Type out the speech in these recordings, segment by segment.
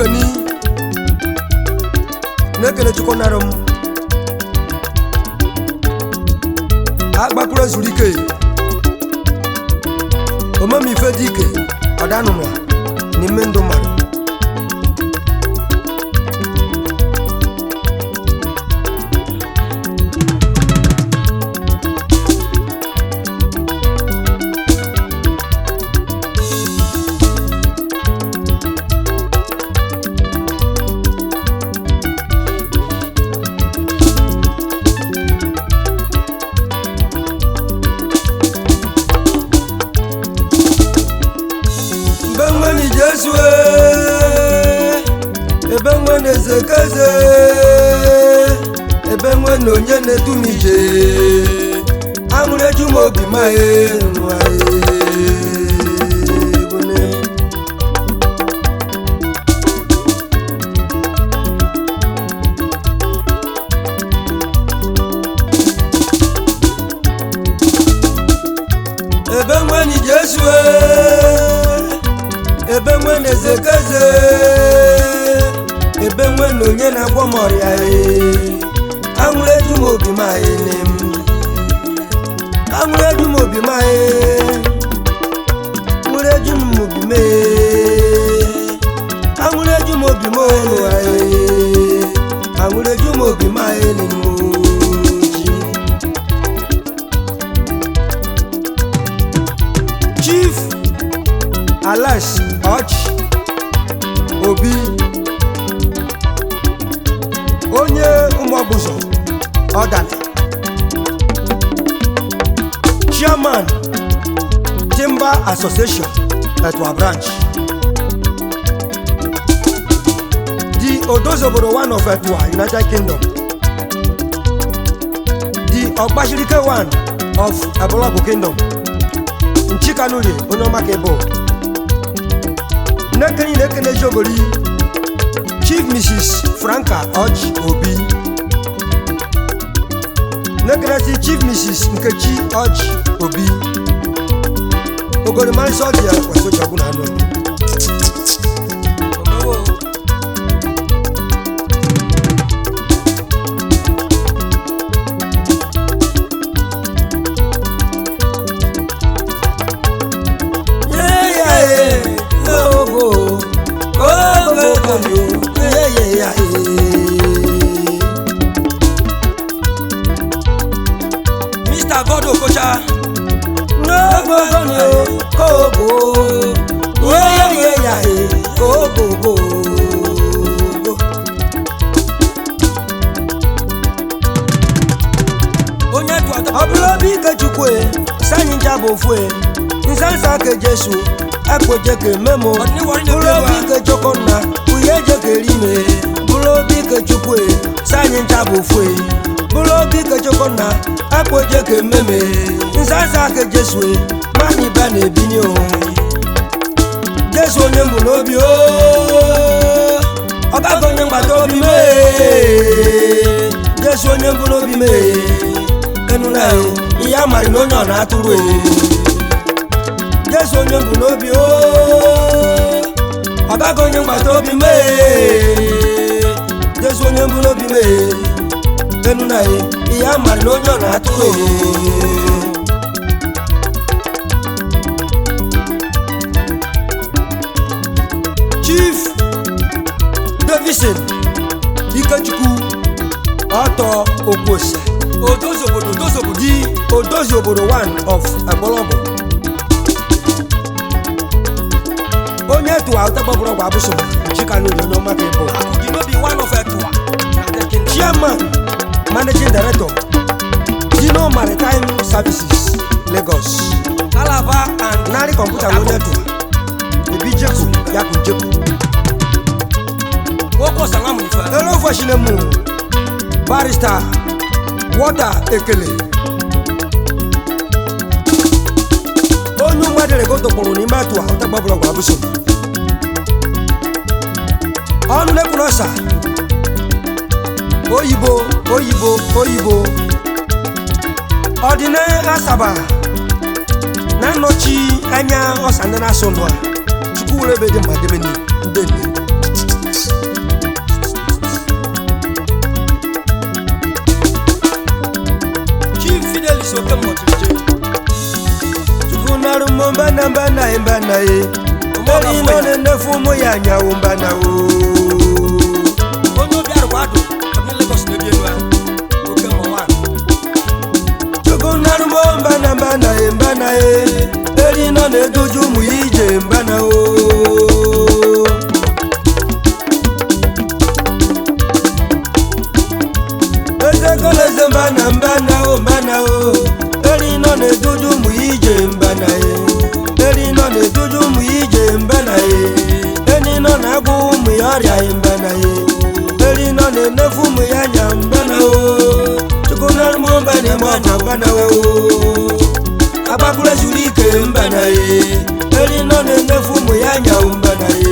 okeni na-ekele chukwu nara m agbakpụrụ zuru ike omemife dị ike ọdanụnụ n'ime ndụ mmadụ mgbe nwere jesu ebe nwe na-ezekeze ebe nwe na onye na-edu m ije aṅụrụ eju m obi ma nwa ebe nwe na jesu ebe nwe na ezekeze ebe nwe na onye na-agwọ m ọrịa ee. aṅụrụ eju m obi m anyị nne m aṅụrụ eju m obi m anyị aṅụrụ eju m obi m ee. aṅụrụ eju m obi m olu anyị aṅụrụ eju m obi m anyị nne m oji chief alex ọchị obi onye ụmụọgbụzọ ọdana chairman timber association etwa branch the odozobodo one of etwa united kingdom the ọgbashirike one of ebologu kingdom nchikanurie onye ọma ka ịbụ nnekeni na-ekene ejiogori chief mrs franka och obi nekenezi chief mrs nkechi och obi ogorimarịsị ọdị ya kwesịchọgbu na anụ mr god okocha onye tụ atọ ọ bụrụ obi ike chukwu sanyi nja bụ ofu e nsansa ke jesu ekweje ka ememo Ọdịnihu bụrụ obi ike chukwu nna uye je ka erime bụrụ obi ike chukwu sanyi nja bụ ofu e bụrụ obi ike chukwu nna ekweje ka ememe nsansa ke jesu mani ba na-ebinye o jesu onye mbụ n'obi o ọbago onye mgbata obi mee jesu onye mbụ n'obi mee enuna e ihe a marị na onye ọ na-atụrụ e jesu onye mbụ n'obi o ọbago onye mgbata obi mee jesu onye mbụ n'obi mee enuna e ihe a marị na onye ọ na-atụrụ e chief davison ikechukwu ọtọ okwose odozi obodo odozi obodo di odozi obodo one of egbologo onye tụwa ụtagbabụrụ ọgwụ abụso chikanuri onye ọma ka ịbụ akụji n'obi one of etuwa United Kingdom. chairman managing director dino maritime services lagos alaba and narị kọmputa bụ onye tụwa ebi jeku yakụ jeku nwoke ọsanwa mụ ife elofoshinemu barista wọta ekele onye mmadụ regotokpụrụ n'ime atụa ụtagbabụrọgwụ abụso ọnụ na-ekwuru ọsa oyibo oyibo oyibo ọdịna asaba na nnọchi anya ọsa ndị na-asụ ndụ a chukwu were ebe dị mma debe ndị nne mbana mbana ye mbana ye eri nọ na-enefu ụmụ ya anyanwụ mbana o onye obi arụkwa adụ ọdị Lagos na-ebi elu ha oke mọnwa chukwu narụmo mbana mbana ye mbana ye eri nọ na-eduju ụmụ ya ije mbana o ezekoleze mbana mbana o mbana o eri nọ na-eduju ụmụ ya ije mbana ye eri nọ na-eduju ụmụ ya ije mbana ye eri nọ na-agwụ ụmụ ya ọrịa ye mbana ye eri nọ na-enefu ụmụ ya anya mbana o chukwu narụmo mbana eme ọnya mbana o agbapụrụ zuru ike mbana ye eri nọ na-enefu ụmụ ya anya mbana ye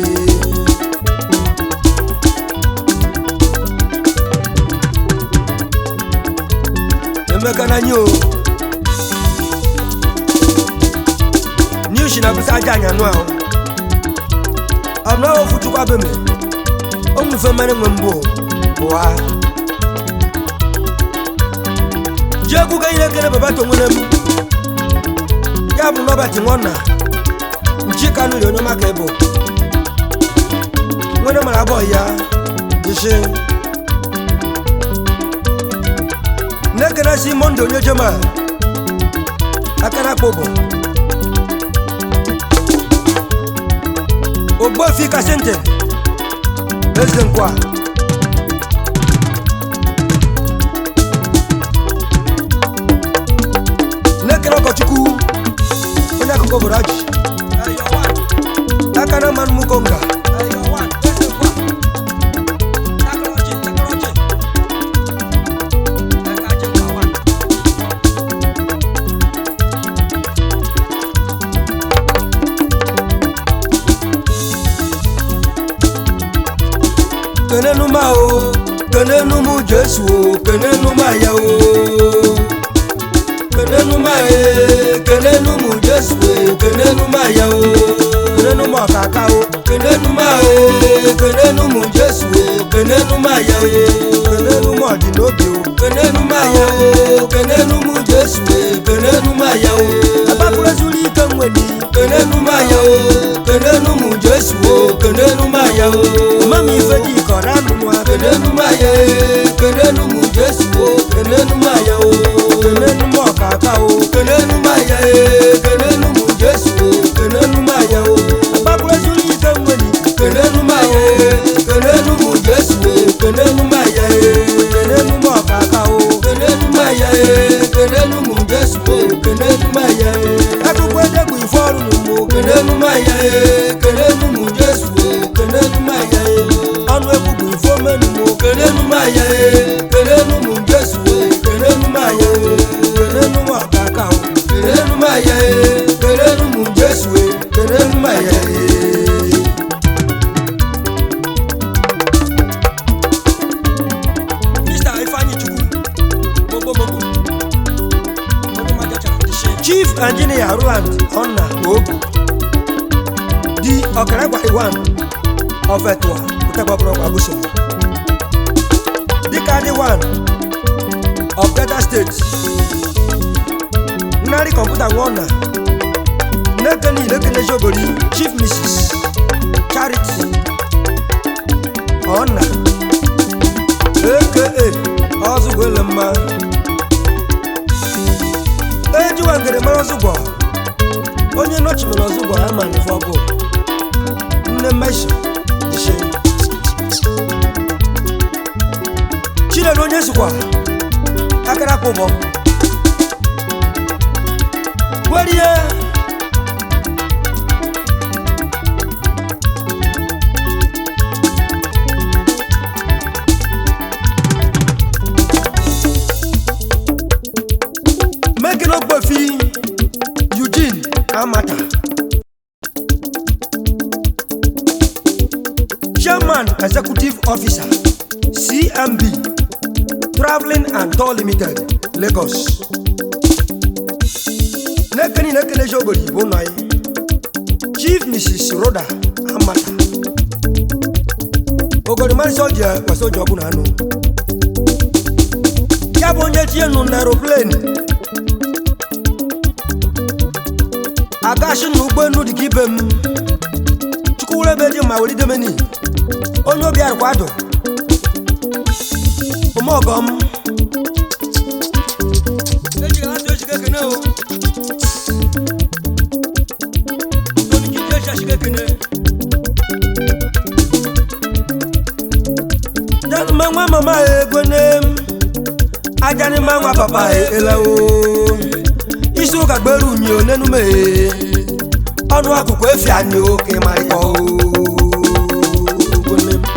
emeka na anyị o niushi na bụsa aja anya nụ ahụ ọ bụ na ofu chukwa be me o nwefe mere nwe mbụ ụwa ji egwu ga ihe ekele baba to nwere m ya bụ nọbati nwanna nchi kanụ ri onye maka ịbụ nwere mara abụọ ya jishi n'ekene si monde onye jema aka na akpọ bụ ogbofi kasente eze nkwa n'ekene ọkọchukwu onye akụkọ obodo ajị aka na mmanụ mukonga kenenu ma o kenenu mu jesu o kenenu ma ya o kenenu ma e kenenu mu jesu e kenenu ma ya o kenenu ma kaka o kenenu ma e kenenu mu jesu e kenenu ma ya o kenenu ma di n'obi o kenenu ma ya o kenenu mu jesu e kenenu ma ya o agbapụrụ ezuru ike nwedi kenenu ma ya o kenenu mu jesu o kenenu ma ya o mami ife dị kọrọ anụ nwa kenenu ma ya e kenenu mu jesu o kenenu ma ya o kenenu ma ọkaka o kenenu ma ya e kenenu mu jesu o kenenu ma ya o agbapụrụ ezuru ike nwedi kenenu ma ya e kenenu mu jesu o kenenu ma ya e kenenu ma ọkaka o kenenu ma ya e kenenu mu jesu o kenenu ma ya e akụkọ edegbu ife ọrụ n'ugbo kenenu ma ya e kenenu mu jesu o kenenu ma ya e ọnụ egwu bụ ife omenu mo kenenu ma ya e kenenu mu jesu o kenenu ma ya e kenenu ma ọkaka o kenenu ma ya e kenenu mu jesu o kenenu ma ya e Mr. Ifeanyi Chukwu gbogbogbogbo onye maja chara ndị shi chief engineer roland onna ogu di ọkaragbà iwan ọfẹtua kụtagbabụrọgba buso dịka dị wan of delta state nnarị kọmputa nwana nnekeni ilekeneji ogori chief mrs charity ọna aka ọzụgwele mma ejiwa ngere mara ọzụgwọ onye nọchimere ọzụgwọ ama n'ife ọbụ nne mesha ishe chinedu onye sokwa akara akpa ụbọ werie mekene ogbofi eugene amata chairman executive officer cmb traveling and tour limited lagos nekeni nekeneji obodo igbo nọ anyị chief mrs roda amata ogorimarịsị oji kwesị oji ọbụla anụ ya bụ onye tinye nụ na aeroplane agashi na ụgbọelu dị ka ibe m chukwuwere ebe dị ma were idemeni onye obi arụkwadụ ụmụọgọm eji ha tụ echike ekene o toni kiti eji achike ekene januma nwa mama ego ne ajanima nwa papa elawo isi ụka gbere unyi onenume ọnụ akụkụ efi anyị oke ma ịkọ ogone m.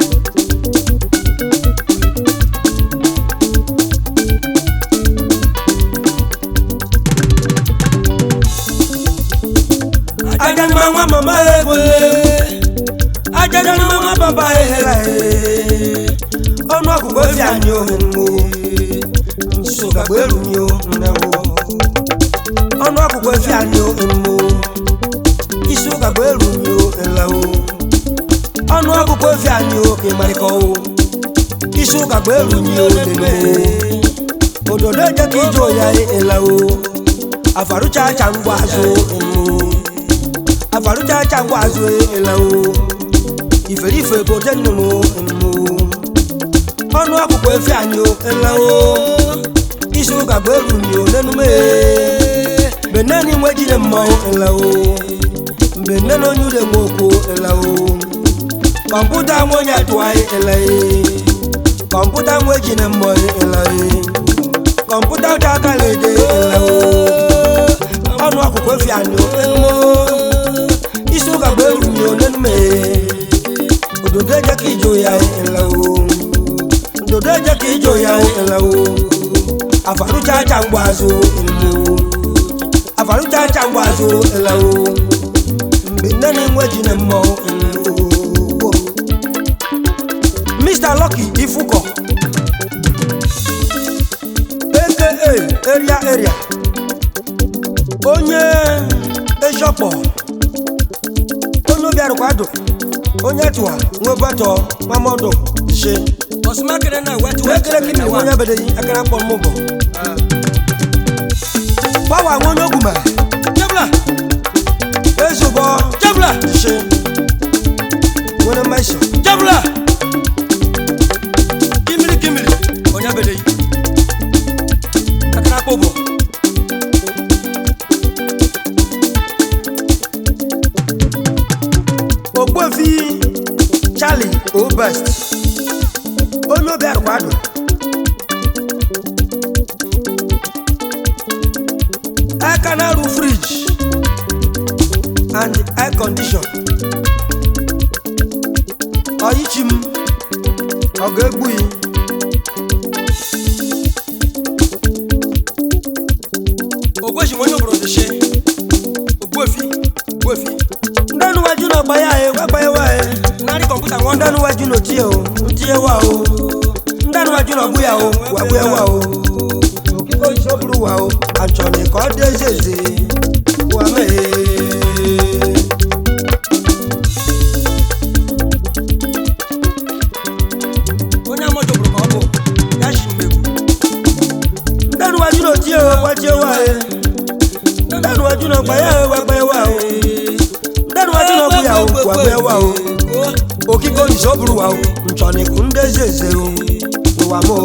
ajanima nwa mama ego ne ajanima nwa papa ehela e ọnụ akụkụ efi anyị ohe mgbo isi ụka gbere unyi o nnewo ọnụ akwụkwọ efi anyị emo isi ụka bụ eru nyo elawo ọnụ akwụkwọ efi anyị oke marịkọwo isi ụka bụ eru nyo lele ododo eje ka ije oya elawo afarucha acha ngwa azụ emo afarucha acha ngwa azụ elawo iferife bote nnụnụ emo ọnụ akwụkwọ efi anyị elawo isi ụka bụ eru nyo lenume mgbe nne na inwe jide mmọnwụ elawo mgbe nne na onye ude nwe okwu elawo kọmputa nwe onye atụgharị elaghị kọmputa nwe ji na mmọnwụ elaghị kọmputa ụta aka na-ede elawo ọnụ akwụkwọ efi anụ enumo isi ụka bụ eru nyo nenume ododo eje ka ijo ya elawo ododo eje ka ijo ya elawo afarucha acha mgbe azụ elawo afarucha acha mgbe azụ elawo mgbe nne na enwe ji na mmọnwụ elawo mr lucky ifuko aka area area onye ejọkpọ onye obi arụkwadụ onye tụwa nwebọtọ mamọdụ she ọsụmakere na wetu ekele kí ni wọ́n yá bẹ̀rẹ̀ yìí akẹ́rẹ́ pọ̀ mọ́ bọ̀. báwo àwọn onye ogùn mẹ́ jebla ezu bọ́ jebla ṣe wọ́n mẹ́ ṣe. jebla kimiri kimiri onye bede yi kakara kpobo ògbófi charlie obest onye obi arụkwadụ aka na-arụ friji and air condition ọyichi m ọ ga-egbu yi ogweji onye obodo dị shi ogbuefi ogbuefi ndị nuwaju na ọgba ya e wagba ya wa e narị kọmputa nwa ndị nuwaju na otie o ntie wa o ndị nuwaju na ọgbụ ya o wagbu ya wa o okike oyiso bụrụ wa o achọrọ ka ọ dị eze eze wa mee onye amọjọ bụrụ ka ọ bụ ya shi mmegbu ndị nuwaju na otie o wachie wa e ndị nuwaju na ọgba ya e wagba ya wa o ndị nuwaju na ọgbụ ya o wagbu ya wa o okike oyiso bụrụ wa o nchọrọ ndị eze eze o ụwa m o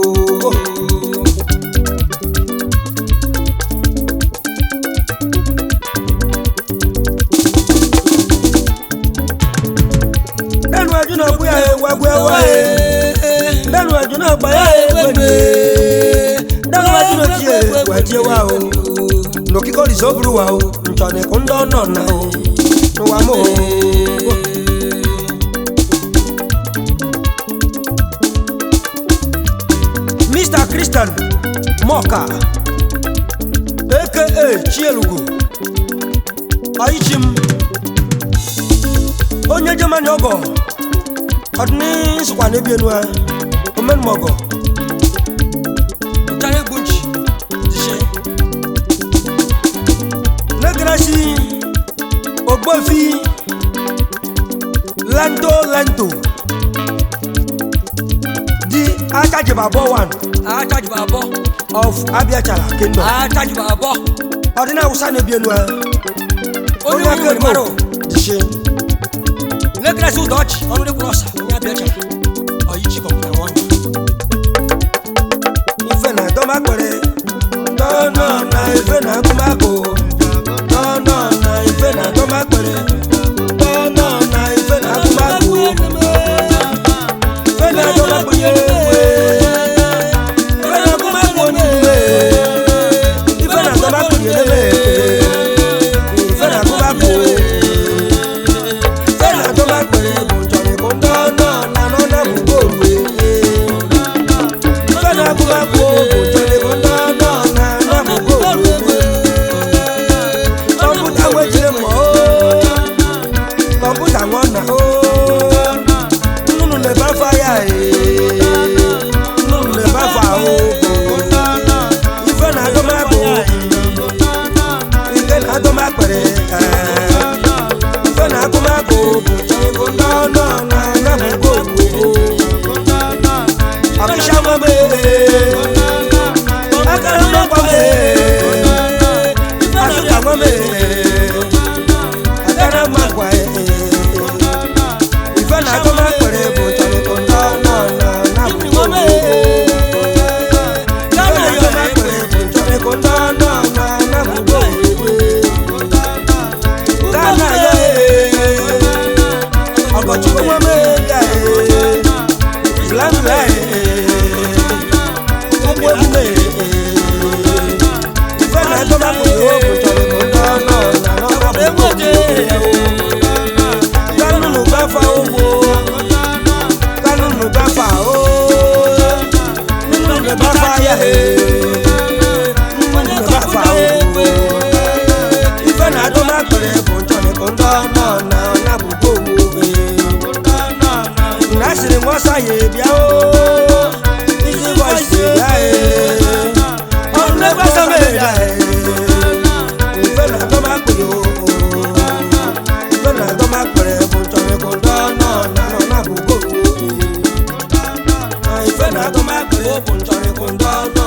dẹnu ẹjú náà gbé ayé wẹgbẹ wáyé dẹnu ẹjú náà gbé ayé gbẹgbẹ dẹnu ẹjú náà tiẹ wẹtiẹ wá o nòkíkọ lìsọ burú wa o ntọ́ni kúndọ́ náà nà o ní wa mọ̀ o. mr christian mọka aka chielugo ọyịchim onye germany ọgọ ọdịni nsụkwa n'ebi enu a omenumọgọ ụtara egwu nchi dị shi negrasi ogbofi lento lento di akajibabo one achajiba abụọ of abiachala kingdom achajiba abụọ ọdịna awụsa n'ebi enu a onye aka nwere mmadụ dịshe na-ekeresi ụda ọchị ọnụ dịkwuru ọsa onye abịa cha ọyichi kọmputa nwa ife na dọmakpere dọnọ na ife na agụmagụ dọnọ na ife na dọmakpere dọnọ na ife na agụmagụ ife na dọmakpere ife na agụmagụ n'ime ife na dọmakpere n'ime ife na agụmagụ ife na dọmakpere bụ njọrị bụ dọnọ na nọ na bụ goolu ife na agụmagụ bụ njọrị bụ dọnọ na nọ bụ goolu kọmputa wechiri mọ kọmputa nwana nnụnụ na-ebe afọ ya nnụnụ na-ebe afọ ahụ ife na agụmagụ ife na agụmakpere ife na agụmagụ bụ njọrị bụ dọnọ na nọ bụ goolu ọkịsha mame akara mmakwa me asuka mame akara mmakwa ife na agụma kwere bụ chọrịkụ ndọ nọ na na bụ ife na agụma kwere bụ chọrịkụ ndọ nọ na na bụ gana ya ọkọchukwu mame ga blanbla ụgbọ emume ife na agụma kwere bụ chọrịkụ ndọ nọ na na bụ kanunu gbafa owó kanunu gbafa o nínú gbafa yẹ nínú gbafa o ife na adó má pèrè kò ń tọ́ni kò ń tọ́ náà náà lábùkù owó násìrì wọ́n ṣàyè bíá o isi voice bíá e ọ̀run lẹ́gbẹ́ sọ́mọ́ ẹ̀dá e ife na adó má pèrè o ife na adó má pèrè kò ń tọ́ni kò ń tọ́ náà náà lábùkù owó ife na adó má pèrè kò ń tọ́ni kò ń tọ́ náà.